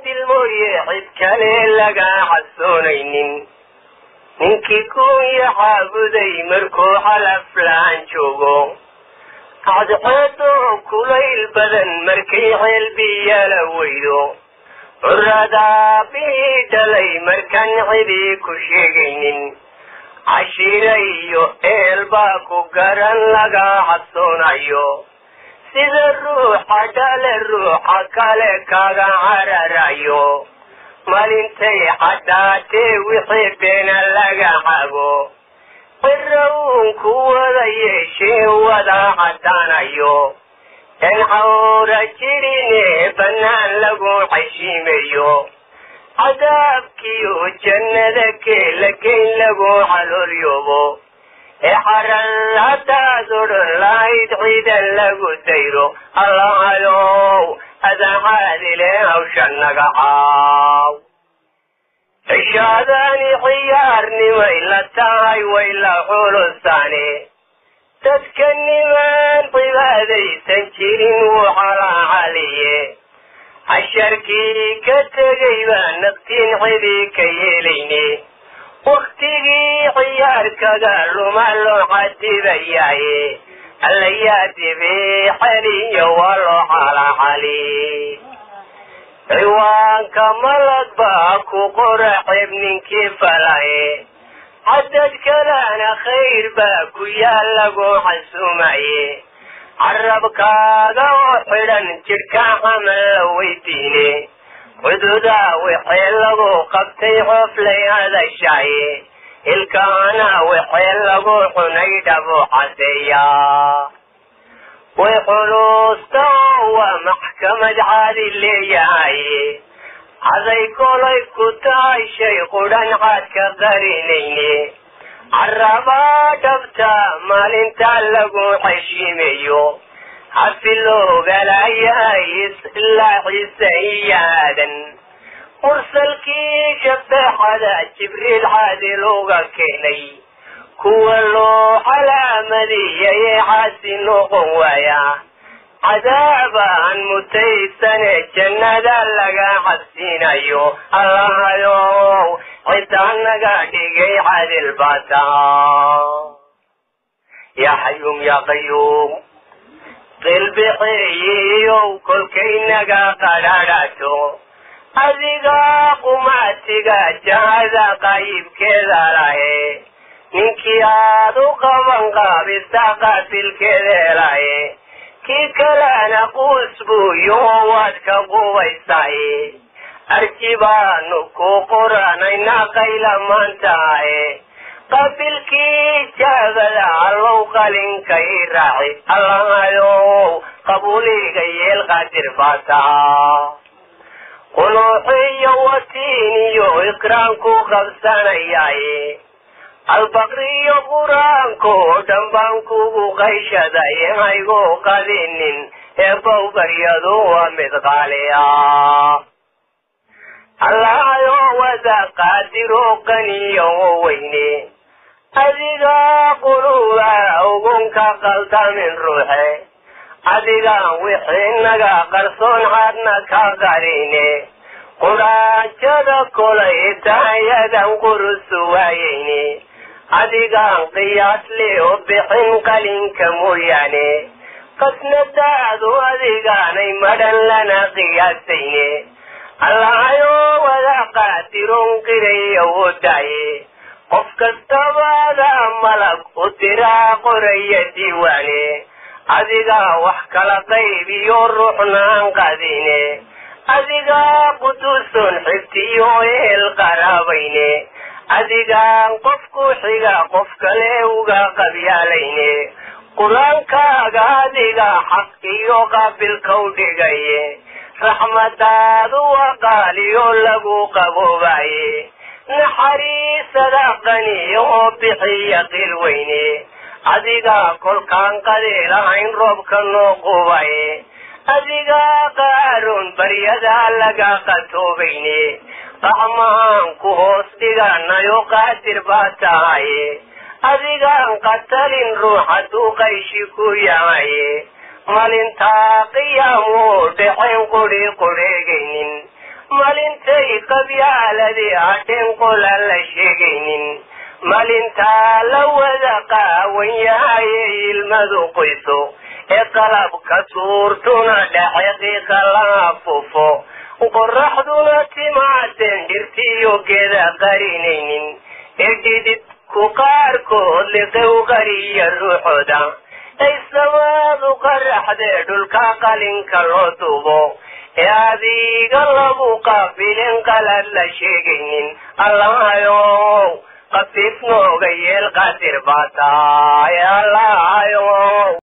caadil mooye cid kale laga cabsoonaynin ninkii kunya caabuday markuu xalaflaan joogo cadceedoo kulayl badan markay ceelbiyala weydo curadaabihii dhalay markaan cidii ku sheegaynin cashiira iyo eel baa ku garan laga cabsoonayo sida ruuxa dhale ruuxa kale kaga cararayo maalintay cadhaatee wixii beena laga cago cira uun ku wada yeeshee wada caddaanayo en cawra jirine bannaan lagu cashiimayo cadaabkiyo jannada keelageyn lagu caloolyoobo ee xaran haddaad odhan lahayd ciidan lagu dayro allahayow adacaadile hawsha naga caaw cishaadaani ciyaarnimay la tahay way la culusaane dadka nimaan cibaadaysan jirin wuu calaacaliye casharkii ka tegay baa naqtiin cidii ka yeelayne waktigii ciyaarkaga luma loo cadibayaaye allayaa dibee xeliyo waa loo calacali ciwaanka malag baa ku qora ceeb ninkii falaye cadad kalena khayr baa ku yaal lagu xasuumaye carabkaaga oo xidhan jidhka camal la weydiine cududaa wixii lagu qabtay xooflay hadashaaye ilkaana wixii lagu cunay dhabu cadeeyaa way xuluusta oo waa maxkamad caadi leeyahaye caday kolay ku tahay shay qudhan caadka qarinayne carabaa dhabta maalinta lagu xeshiimeeyo hafiloogalaayahay ilaa ciise iyo aadan mursalkii shabeexada jibriil caadil uga keenay kuwa loo calaamadiyayee caasi noqon waaya cadaabaan mutaysane jannada laga cabsiinayo allahayow ciddaa naga dhigay cadil bata yaa xayuum yaa qayuum qilbixeeyiyow kolkaynaga qadhadhato adigaa qumaatiga jahada qaayibkeeda lahe ninkii aad u qaban qaabisa qaatilkeeda lahe kii kalena quus buuyo waad ka qubaysaye arji baanu ku qoranayna qayla maantahaye qabilkii jaabada allow qalinkay raaci allahayow qabuuliga yeel qaadir baa tahaa qunuuxiyo watiiniyo ikraanku qabsanayaaye albaqriyo qur-aanko dhan baan kugu qayshaday haygu qadinin ee bowbaryadu waa mid qaaliya allahayo wada qaadiro qaniyo weyne adigaa quluba ugunka qaldamin ruuxe adigaan wixii naga qarsoon caadna ka qarine qudhaanjada kolay tahayadan qurusu waayeyne adigaan qiyaasle oo bixin qalinka mooyaane qasnadaadu adigaanay madhan lana qiyaasayne allahayo wada qaadiron qirayo wodaaye qof kastabada malag u diraa qoraya diiwaane adigaa wax kala qaybiyo ruuxnaan qadine adigaa quduuson xigtiyo ehel qaraabayne adigaan qofku xiga qof kale uga qabyaalayne qur-aankaaga adiga xaq iyo qaabilkau dhigaye raxmadaadu waa qaaliyo lagu qaboobaye naxariisada qaniyo oo bixiya qil weyne adigaa kolkaan qadiilahayn roobka noo qubaye adigaa qaaroon baryada laga qatoobayne qaxmahaan ku hoos dhiganayo qaadir baa tahaye adigaan qatalin ruux hadduu qayshi ku yahaye malintaa qiyaamoo dhexayn qudhi qudheegaynin malintay qabyaaladii hadhin qola la sheegaynin malintaa la wada qaawan yahaye ilmadu qoyso ee qalabka suurtuna dhace qiiqa la afufo qoraxduna timaaden dhirtiyo geeda qarinaynin ee dhididku qaarkood liqow qariya ruuxooda ay samaadu qaraxdee dhulka qalinka loo dubo ee adiga lagu qaabilin qalad la sheegaynin allahayow qafiif nooga yeel qadir baa tahay allahayow